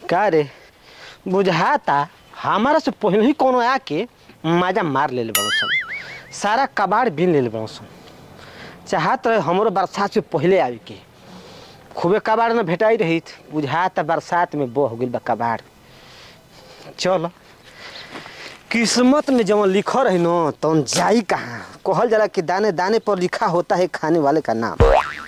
का रे बुझाता हमारा से पहले ही कोनो आके मजा मार ले बड़ो सन सारा कबाड़ बीन ले बड़ो सन चाहत रहे हमरो बरसात से पहले आवे के खूबे कबाड़ न भेटाई रही बुझाता बरसात में बह गइल बा कबाड़ चल किस्मत में जवन लिखल रही न तवन जाई कहाँ कहल जाला कि दाने दाने पर लिखा होता है खाने वाले का नाम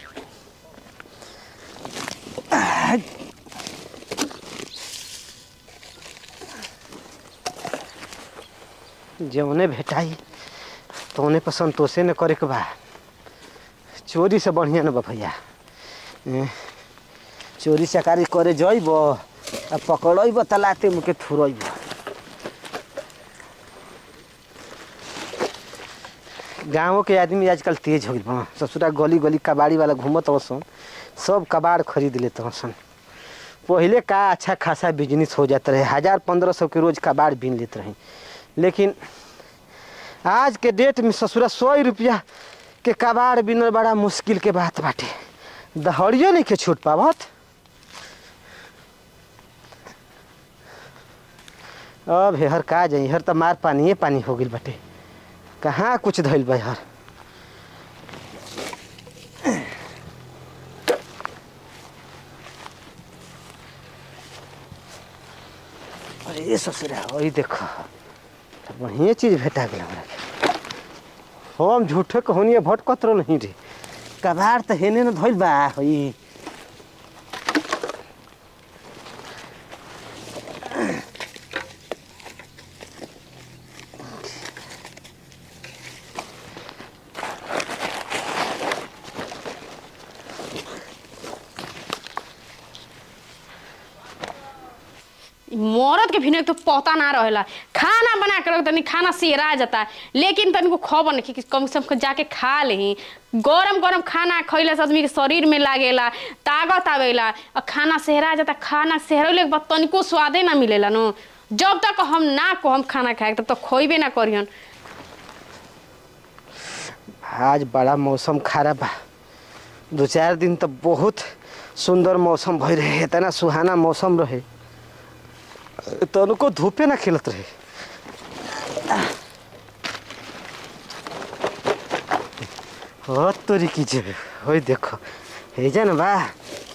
जौने भेटाई तौने पर संतोषे न करे के बा चोरी से बढ़िया न बा भैया ए, चोरी चकारी करे जइब आ पकड़ब त लाते मुके थुरब गाँव के आदमी आजकल तेज हो गइल बा ससुरा गली गली कबाड़ी वाला घूमत सन सब कबाड़ खरीद लेत सन पहले का अच्छा खासा बिजनेस हो जाता रहे हजार पंद्रह सौ के रोज कबाड़ बीन लेते रहे लेकिन आज के डेट में ससुरा सौ रुपया के कबाड़ बिनल बड़ा मुश्किल के बात बाटे दहड़ियो नहीं के छूट पावत अब हेहर का जाई हर तो मार पानिए पानी हो गइल बाटे कहाँ कुछ धइल बा हर अरे ये ससुरा वही देखो तो बढ़िया चीज भेटा गेल हमरा के हम झूठे कहोनिए भटकत रहो नहीं रे कबाड़ तो हेने न धइल बा होई मरद के भी तो पता ना रहेला खाना बना के रख तनी खाना सेरा जाता लेकिन तनिको खबर नहीं कि कम से कम जाके खा लेही गरम गरम खाना खइला से आदमी के शरीर में लागेला ताकत आवेला और खाना सेहरा जाता खाना सेहरले के बाद तनिको स्वादे ना मिलेला नो जब तक हम ना को हम खाना खाए तब तक खोइबे ना करियन आज बड़ा मौसम खराब बा दो चार दिन तो बहुत सुंदर मौसम भई रहे इतना सुहाना मौसम रहे तनको धूपे ना खिलत रहे हो तोरी की जेबे होई देखो हे जा ना बा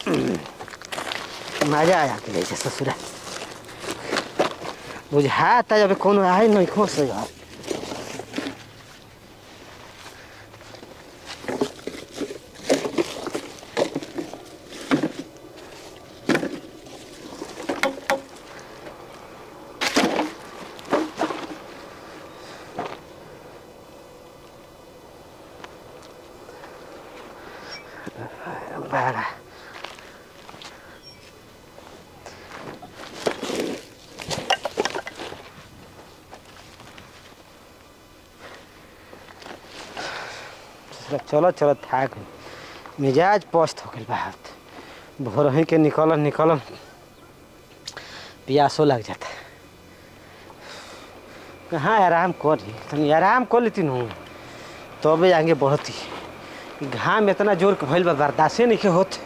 मजा आया के जैसे ससुरा बुझाता जब कोनो आए नहीं खोस यार बड़ा चलो चलो थाक गई। मिजाज पस्त हो गई बात भोर ही के निकल निकल प्यासो लग जाता कहाँ आराम कर रही तनी आराम कर लेती हूँ तबे आगे बढ़ती घाम इतना जोर के भइल बा बर्दाश्ते नहीं के होत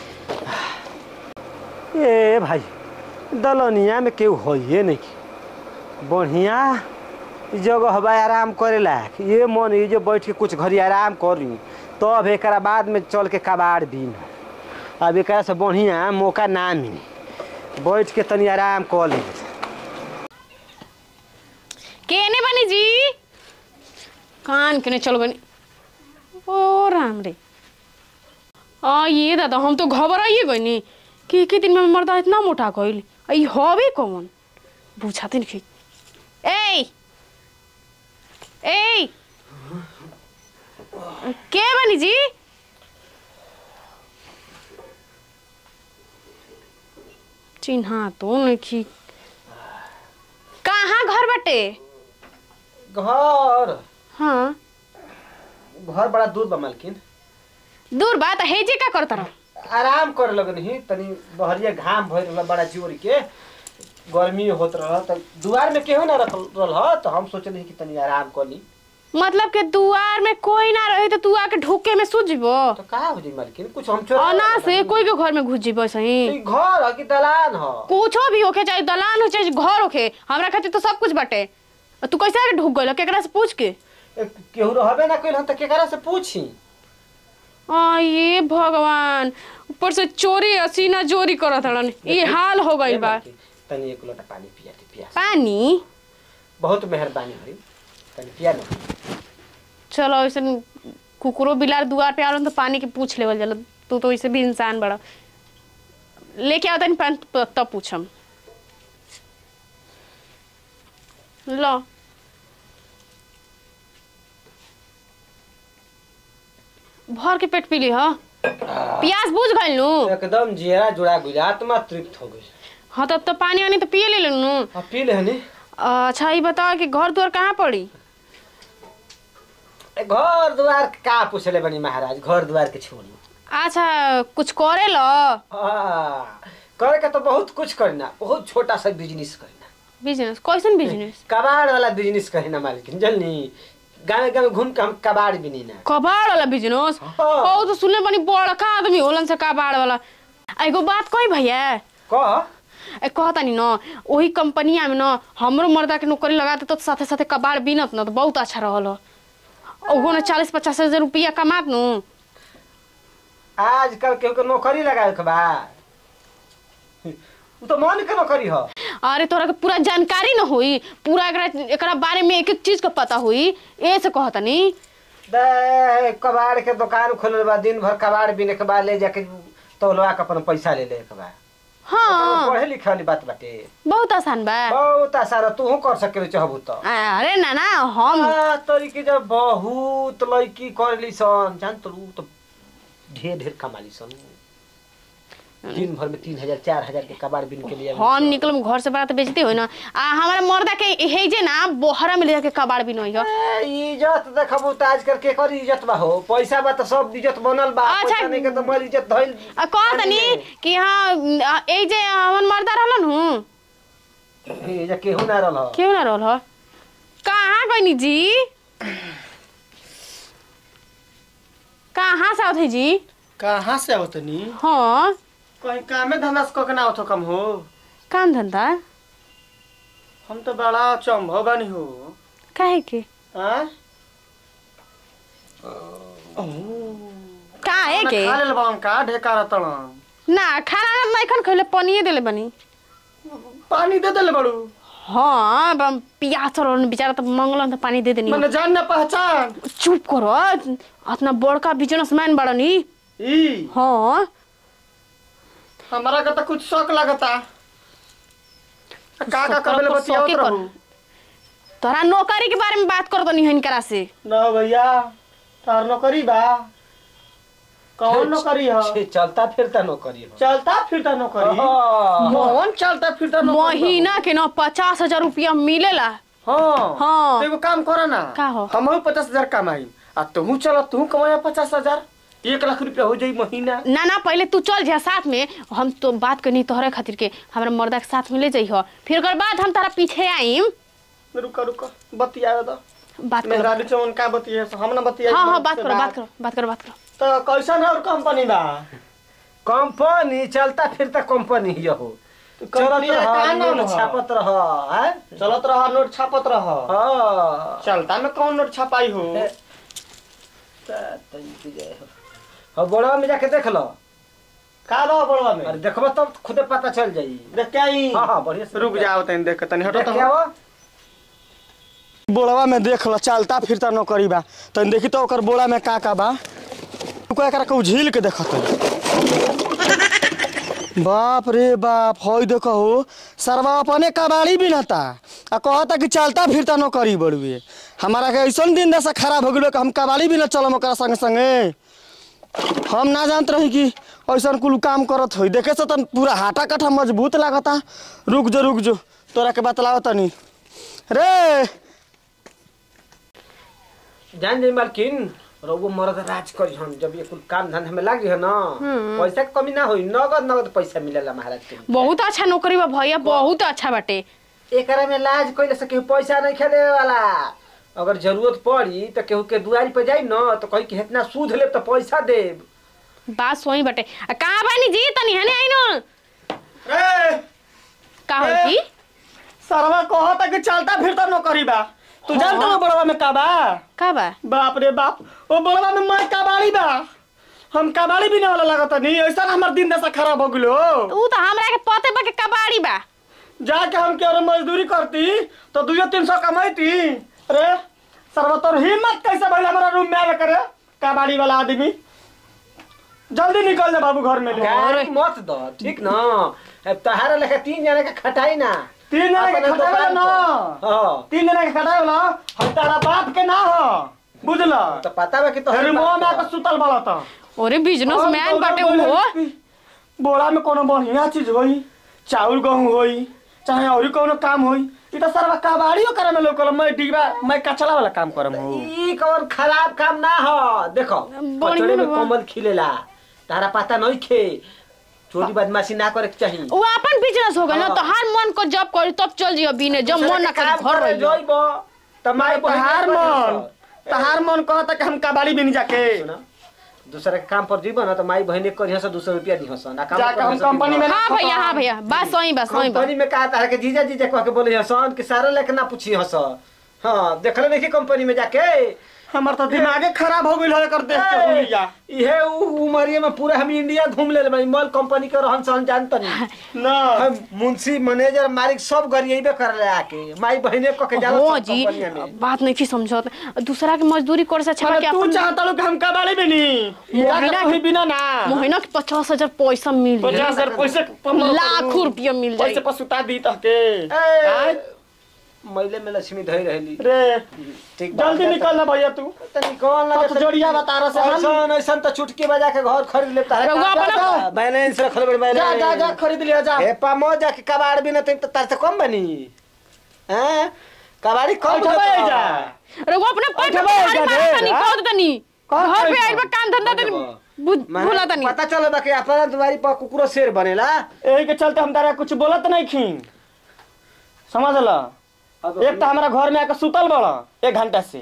ए भाई दलनिया में केहू होइए नहीं के। बढ़िया जगह हवा आराम करेला ये मन ये जो बैठ के कुछ घड़ी आराम कर रही तब एक बाद में चल के कबाड़ बीन अब एक से बढ़िया मौका ना मिली बैठ के तनी आराम कर ली केने बनी जी कान केने चल बनी ओ राम रे आ ये दादा हम तो घबराइए गइनी कि के दिन में मर्दा इतना मोटा कइल आई हवे कौन बुझाते नहीं ए ए के बनी जी चिन्हा तो नहीं कहाँ घर बटे घर हाँ घर बड़ा दूर बा मालकिन दूर बात है जे का करता रहो आराम करे लगन ही तनी बहरिया घाम भइल रहल बड़ा जोर के गर्मी होत रहल त दुआर में केहू ना रखल रहल ह, त हम सोचली कि तनी आराम कर ली मतलब के दुआर में कोई ना रहे तो तू आके ढोके में सूझ जीबो तो का हो जी मालकिन कुछ हम चोरा अना से कोई के घर में घुस जीबो सही ई घर ह कि दलान ह कुछो भी होके चाहे दलान हो चाहे घर होके हमरा खातिर तो सब कुछ बाटे और तू कैसे आके ढुक गइल केकरा से पूछ के ए, केहू रहबे ना कइल हम त केकरा से पूछी आ ये भगवान ऊपर से चोरी असीना चोरी करत हड़न ये हाल हो गइल बा तनी एक लोटा पानी पिया दे पिया पानी बहुत मेहरबानी भई तनी पिया ना चलो ऐसे कुकुरो बिलार दुआर पे आलन तो पानी के पूछ लेवल जाला तू तो वैसे भी इंसान बड़ा लेके आओ तनी पानी त- तब पूछम लो भर के पेट पी ली हा प्यास बुझ गइल नु एकदम जियरा जुड़ा गइल आत्मा तृप्त हो गइल हाँ तब तो पानी वानी तो पिए ले नु अब पी ले हनी अच्छा ये बताओ कि घर द्वार कहाँ पड़ी ए, घर द्वार के का पूछले बनी महाराज घर द्वार के छोड़ी अच्छा कुछ करे लो हाँ, करे के तो बहुत कुछ करना बहुत छोटा सा बिजनेस करना बिजनेस कैसन बिजनेस कबाड़ वाला बिजनेस करना मालिकिन जल्दी गाँव गाँव घूम के हम कबाड़ बिनी ना कबाड़ वाला बिजनेस हाँ। ओ तो सुनले बनी बड़का आदमी होलन से कबाड़ वाला आ, एगो बात कही भैया कह ए कहता नि न वही कंपनिया में न हमरो मर्दा के नौकरी लगा दे तो साथे साथे कबाड़ बिनत न तो बहुत अच्छा रहल ओहो न चालीस पचास हजार रुपया कमात नु आजकल केहू के नौकरी लगावे के बा उ तो मन के नौकरी ह अरे तोरा के पूरा जानकारी न होई पूरा एकरा एकरा बारे में एक एक चीज के पता होई ए से कहता नी दे कबाड़ के दुकान खोलल बा दिन भर कबाड़ बिने के बाद ले जाके तौलवा के अपन पैसा ले ले के बा हाँ पढ़े लिखे वाली बात बाटे बहुत आसान बा बहुत आसार तू कर सके चाहबू तो अरे ना ना हम आ, तरीके जब बहुत लड़की करली सन जान तो तो ढेर ढेर कमाली सन दिन भर में तीन हजार चार हजार के कबाड़ बिन के लिए हम निकलम घर से बड़ा तो बेचते हो ना आ हमारा मर्दा के हे जे ना बोहरा में ले जाके कबाड़ भी नहीं हो ए, इज्जत देखबू तो आजकल के कर इज्जत बा हो पैसा बा तो सब इज्जत बनल बा अच्छा। पैसा नहीं के तो मर इज्जत धइल आ कह तनी कि हाँ आ, ए जे हमन मर्दा रहलन हूँ ए, जे केहू ना रहल क्यों ना रहल हो कहाँ गइनी जी कहाँ से आवत है जी कहाँ से आवत नी हाँ कहीं कामे धंधा से कके ना आवत हो कम हो काम धंधा हम तो बड़ा चंभव बानी हो काहे के हाँ काहे के खा लेल बाम का ढेकार तड़न ना खाना नहीं खन खैले पनिए देले बनी पानी दे देले बड़ू हाँ बम पियास रहलन बेचारा तो मंगलन तो पानी दे देनी मैंने जान ना पहचान चुप करो अपना बड़का बिजनेसमैन बड़नी ई हाँ हमारा का तो कुछ शौक लगता का का करबे तो बतियावत शौके कर। रहू तोरा नौकरी के बारे में बात कर दो नहीं करा से ना भैया तार नौकरी बा कौन नौकरी है छे, चलता फिरता नौकरी हो चलता फिरता नौकरी हाँ। कौन चलता फिरता नौकरी बा? महीना के न पचास हजार रुपया मिलेला हाँ हाँ। तो एगो काम करो ना का हो? हम पचास हजार कमाई आ तुहू चल तुहू कमाया पचास हजार एक लाख रुपया हो जाई महीना ना ना पहले तू चल जा साथ में हम तो बात करनी तोहरे खातिर के हमरा मर्दा के साथ में ले जाइ फिर ओकर बाद हम तारा पीछे आईम रुका रुका बतिया दो बात करो मेहरारू चमन का बतिया हम ना बतिया हाँ हाँ बात करो बात करो बात करो बात करो तो कैसन है और कंपनी बा कंपनी चलता फिरता कंपनी ही हो तो चलत कंपनी का रह नाम नोट है? छापत रह हैं? चलत रहा नोट छापत रहा हाँ चलता में कौन नोट छपाई हो ए, ता- तनिक जे हो। हाँ बड़वा में जाके देख लो का रहा बड़वा में अरे देखबो तब खुदे पता चल जाई देख के आई हाँ हाँ बढ़िया से रुक जाओ तनी देख के तनी हटो देख तो के आओ। बोड़वा में देख लो चलता फिरता नौकरी बा तनी देखी तो ओकर बोड़ा में का का बा रुको एकरा के झील के देखत बाप रे बाप हई देखो हो सरवा अपने कबाड़ी भी नता आ कहता कि चलता फिरता नौकरी बड़ुए हमारा के ऐसन दिन दशा खराब हो गलो कि हम कबाड़ी भी न चलम ओकरा संगे संगे हम ना जानत रही कि ऐसन कुल काम करत होई देखे से तो पूरा हाटा कट्ठा मजबूत लागता रुक जो रुक जो तोरा के बतलाओ तनी रे जान जाई मालकिन रउगो मरद राज करी हम जब ये कुल काम धंधा में लाग है ना पैसा के कमी ना होई नगद नगद पैसा मिलेला महाराज के बहुत अच्छा नौकरी बा भैया बहुत अच्छा बाटे एकरा में लाज कइले से केहू पैसा नहीं खेले वाला अगर जरूरत पड़ी तो केहू के दुआरी पे जाई न तो कही कि इतना सूद ले तो पैसा देब बात सोई बटे आ, कहाँ बानी जी तनी हने आइनो रे का हो ए। जी सरवा कहता कि चलता फिरता नौकरी बा तू जानता ना बड़वा में का बा का बा बाप रे बाप ओ बड़वा में मैं कबाड़ी बा हम कबाड़ी भी ना वाला लगत नहीं ऐसा हमार दिन दशा खराब हो गेलो ऊ तो हमरा के पते बा के कबाड़ी बा जाके हम के मजदूरी करती तो दुइयो तीन सौ कमाईती रे सरवा तोर हिम्मत कैसे भइल हमारा रूम में आवे करे कबाड़ी वाला आदमी जल्दी निकल जा बाबू घर में ले गाड़ी मत दो ठीक न अब तहारा लेखा तीन जना के खटाई ना तीन जने के अपने खटाई वाला दुकान ना पर। हाँ तीन जने के खटाई वाला हम तारा बाप के ना हो बुझला तो पता बा कि तो फिर मुंह में आके सुतल बड़ा था ओरे बिजनेस मैन बटे ऊ हो बोरा में कोनो बढ़िया चीज होई चाउर गेहूं होई चाहे और कोनो काम होई ई तो सरवा कबाड़ियो करे में लोकल मैं डिबा मैं कचला वाला काम करम हो ई कौन खराब काम ना हो देखो बढ़िया कचड़े में बा। कमल खिलेला तारा पता नहीं खे चोरी बदमाशी ना करे के चाहिए ऊ अपन बिजनेस हो गइल ना हाँ। तो हर मन को जब करी तब चल जियो बिने जब मन ना करे घर रही जइबो त माई तहार मन तहार मन कहता कि हम कबाड़ी भी नहीं जाके दूसरे के काम पर जीबो ना तो माई बहने करिया से दूसरा रुपया दिहस ना काम जाके हम कंपनी में हाँ भैया हाँ भैया बात सही बात सही बात कंपनी में कहा तारा के जीजा जीजा कह के बोले हसन कि सारा लेके ना पूछी हस हाँ देखले नहीं कंपनी में जाके हमर तो दिमागे खराब हो गइल है कर देख के हुलिया इहे उ उमरिया में पूरा हम इंडिया घूम ले बानी मॉल कंपनी के रहन सहन जानता नहीं ना हम मुंशी मैनेजर मालिक सब गरिएबे कर ले आके माई बहने कह के जाला हो सब जी कंपनिया में बात नहीं की समझत दूसरा के मजदूरी करे से अच्छा बा कि अरे तू अपन चाहता लोग हम कबाड़ी भी नहीं महीना जाके के- तू बिना ना महीना के पचास हजार पैसा मिल जाई। पचास हजार पैसे कमाओ लाख करू। रुपया मिल जाई पैसे पसुता दी तहके ए, मैले में लक्ष्मी धई रहली रे ठीक बा, जल्दी जा निकल ना भैया तू त निकल ना अब तो जोड़िया बता रहा से हम ऐसन ऐसन त चुटकी बजा के घर खरीद ले तारे रउआ अपना- बैलेंस रखल बड़ बैलेंस जा जा जा खरीद लिया जा ए पामो जा के कबाड़ भी न त तार से कम बनी हैं कबाड़ी कम उठबे देता। रे जा। वो अपने पेट उठबे में जा मार ढेर, तनी हाँ? कह तनी कौन घर पे पैसा? आइल बा काम धंधा तनी भू- माने भूला तनी पता चलो बा कि अपना दुआरी पर कुकुरो शेर बनेला यही के चलते हम तारा कुछ बोलत नहीं खी समझ ल अब एक तो हमारा घर में आके सुतल बड़ा एक घंटा से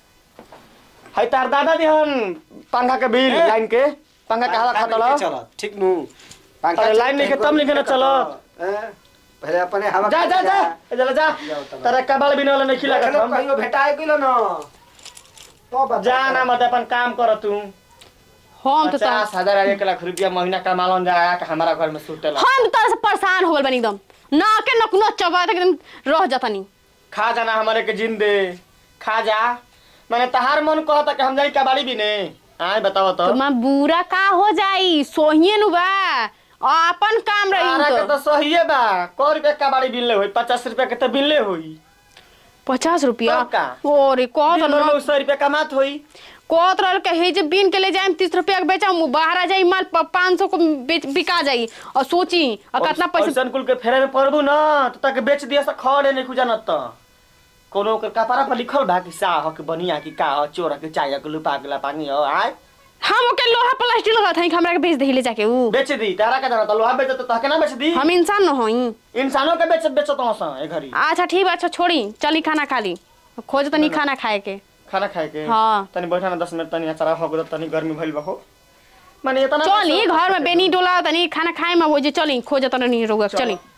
है तार दादा दिहन पंखा के बिल ए। लाइन के पंखा के हवा खाता चलो ठीक नु अरे लाइन लेके तब लेके ना चलो। हैं? पहले अपने हवा जा जा जा चला जा जाओ तब। तारा कबाड़ बिना वाला नहीं खिला देखलो हम कहियो भेटाए गेलो न तो बता। जा ना मत अपन काम कर तू हम तो पचास हजार एक लाख रुपया महीना कमालन जा के हमारा घर में सुतेला हम तो तरह से परेशान हो गल बनी एकदम ना के नकुनो चबा एकदम रह जाता नहीं खा जाना हमारे के जिंदे खा जा मैंने तहार मन कहता कि हम जाई कबाड़ी भी ने आए बताओ तो तो मां बुरा का हो जाई सोहिए नु बा अपन काम तारा के रही तो तो सही बा कौ रुपया कबाड़ी बिनले होई पचास रुपया के तो बिनले होई पचास रुपया तब का? ओरे कह तो बिनलो सौ रुपया कमात होई कहत रहल के हे जे बीन के ले जाए तीस रुपया के बेचा बाहर आ जाई माल पाँच सौ को बेच- बिका जाई और सोची और कितना पैसा पैसा कुल के फेरे में पड़बू ना तो तक बेच दिया से खड़े नहीं खुजा त कोनो के कपारा पर लिखल बा कि सा हो कि बनिया कि का हो चोर के चाय के लुपा के लापानी हो आय हम ओके लोहा प्लास्टिक लगा था हमरा के बेच दे ले जाके ऊ बेच दी तारा का जाना तो लोहा बेच तो तहके ना बेच दी हम इंसान न होई इंसानों के बेच बेचत हूं ए घरी अच्छा ठीक बा अच्छा छोड़ी चली खाना खा ली खोज तनी खाना खाए के खाना खाए के हाँ। तनी बैठा ना दस मिनट तनी अचारा हो गयो तनी गर्मी भइल बा हो माने इतना चली घर में बेनी डोला तनी खाना खाए में हो जे चली खोज तनी रोग चली